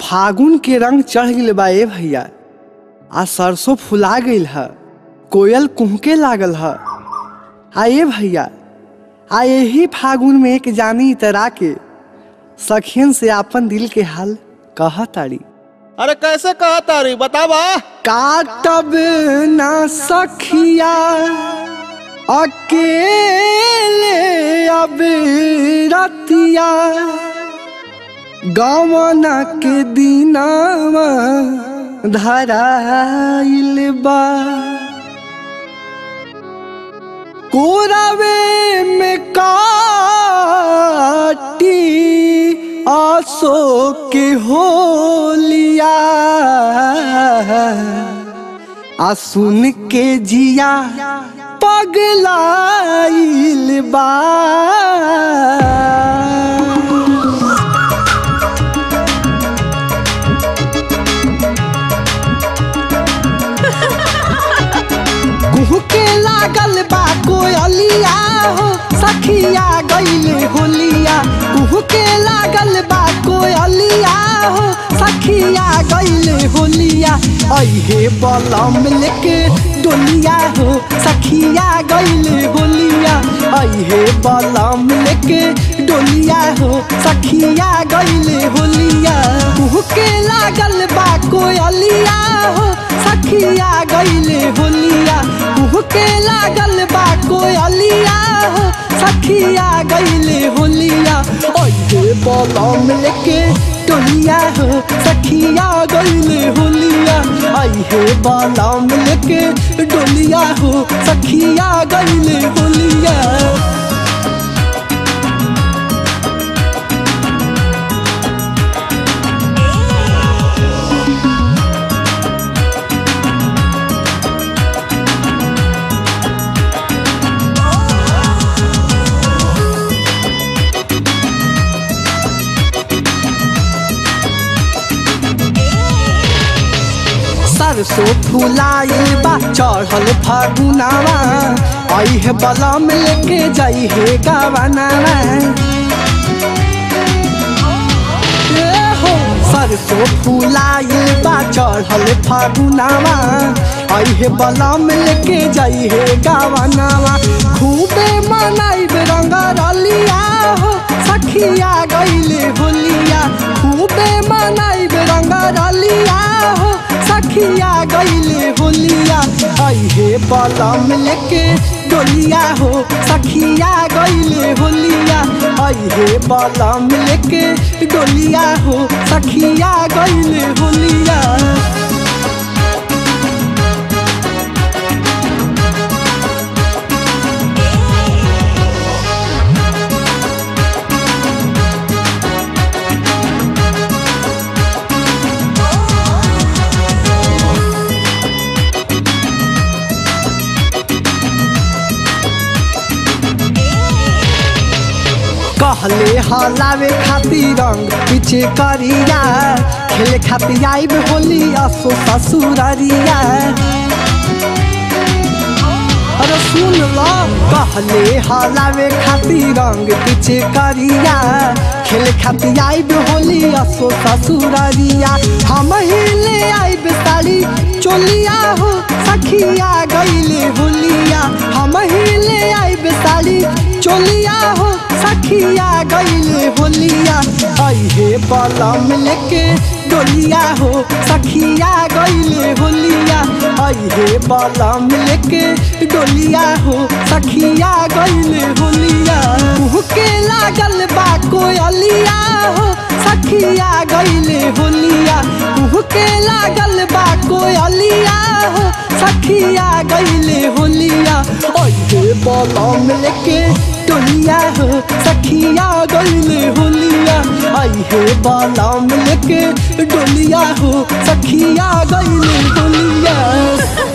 फागुन के रंग चढ़ गइल बा ए भैया आ सरसों फुला गइल ह कोयल कुहके लागल ह आ ए भैया आ यही फागुन में एक जानी इतरा के सखियन से आपन दिल के हाल कहताड़ी अरे कैसे कहा तारी बतावा काटब ना सखिया अकेले अब रतिया गवना के दिनावा धराइल बा कोरावे में काटी आसो के होलिया आ सुन के जिया पगलाइल बा कुहू के लागल बा कोयलिया हो सखिया गईले होलिया कुहू के लागल बा कोयलिया हो सखिया गईले होलिया अहे बलम लेके डोलिया हो सखिया गईले होलिया अहे बलम लेके डोलिया हो सखिया गईले होलिया कुहू के लागल बा कोयलिया हो सखिया गईले होलिया कुहू के लागल बा कोयलिया हो सखिया गईले होलिया ओहे बलम लेके डोलिया हो सखिया गईले होलिया अहे बलम लेके डोलिया हो सखिया गईले होलिया सरसों फुलाइल बा चढ़ल फागुनावा अहे बलम लेके जाई हे गवनावा ए हो सरसों फुलाइल बा चढ़ल फागुनावा अहे बलम लेके जाई हे गवनावा खूबे मनाइब रंग रलिया हो सखिया गईले होलिया खूबे मनाइब रंग रलिया हो सखिया गईले होलिया अहे बलम लेके डोलिया हो सखिया गईले होलिया अहे बलम लेके डोलिया हो सखिया गईले होलिया कहले हलावे खातिर रंग पीछे करिया खेले खातिर आइब होली असो ससुररिया अरे सुन लो कहले हलावे खातिर रंग पीछे करिया खेले खातिर आइब होली असो ससुररिया हम ही ले आइब साड़ी चोलिया हो सखिया गईले होलिया हम ही ले आइब साड़ी चोलिया हो सखिया गईले होलिया अहे बलम लेके डोलिया हो सखिया गईले होलिया अहे बलम लेके डोलिया हो सखिया गईले होलिया मुँह के लागल बा कोयलिया हो सखिया गईले होलिया मुँह के लागल बा कोयलिया हो सखिया गईले होलिया अहे बलम लेके डोलिया हो सखिया गईले होलिया अहे बलम लेके डोलिया हो सखिया गईले होलिया